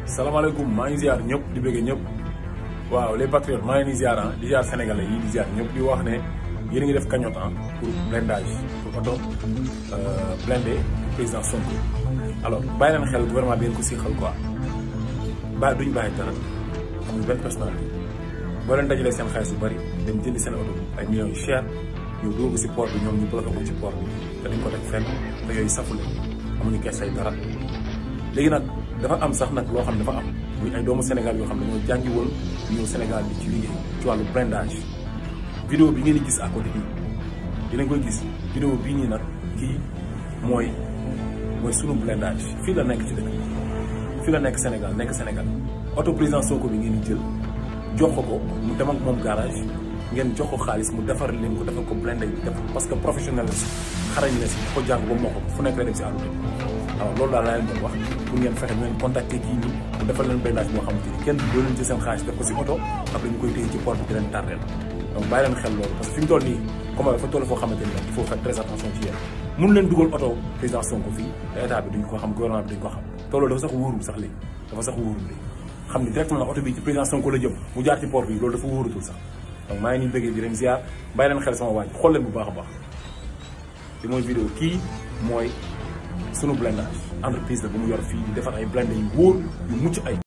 salaamaaleykum maa ngi ziar ñëpp di bëgg ñëpp waaw les patriotes maa ngi leen di ziar ah di ziar sénégalais yi di ziar ñëpp di wax ne yéen a ngi def cagnotte ah pour blindage pour oto blindé président Sonko alors bàyyi leen xel gouvernement bi ngeen ko siixal quoi bàyyi duñ bàyyi dara amul benn personnalité boo leen dajalee seen xaalis yu bëri dem jëndi seen oto ay millions yu cher ñu dugg si port bi ñoom ñu bloqué ko ci port bi te dañ ko teg fenn te yooyu safule amuñu kees ay dara léegi nag dafa am sax nag loo xam ne dafa am muy ay doomu Sénégal yoo xam ne dañoo jàngi woon ñëw Sénégal bi ci liggéey ci wàllu blindage vidéo bi ngeen di gis à côté bi dinañ koy gis vidéo bii nii nag kii mooy mooy sunu blindage fii la nekk ci dëkk fii la nekk Sénégal nekk Sénégal oto président Sonko bi ngeen di jël jox ko ko mu dem ak moom garage ngeen jox ko xaalis mu defar leen ko defar ko blindé bi def parce que professionnel la si xarañ la si ko jàng ba moo ko fu nekk la dem si àll bi alors loolu daal laa leen doon wax pour ngeen fexe ngeen contacter kii nii mu defal leen blindage boo xamante ni kenn doo leen ci seen xaalis def ko si oto après ñu koy téye ci port bi di leen tardeel donc bàyyi leen xel loolu parce que fi mu toll nii comme dafa toll foo xamante ni il faut faire très attention ci yéen mun leen dugal oto président Sonko fii te état bi duñ ko xam gouvernement bi duñ ko xam te loolu dafa sax wóorul sax léegi dafa sax wóorul léegi xam ni directement oto bi ci président Sonko la jëm mu jaar ci port bi loolu dafa wóorutul sax donc maa ngi nii bëggee di leen ziar bàyyi leen xel sama waaj xool leen bu baax a baax li mooy vidéo kii mooy sunu blindage entreprise la bu mu yor fii di defar ay blindé yu wóor yu mucc ay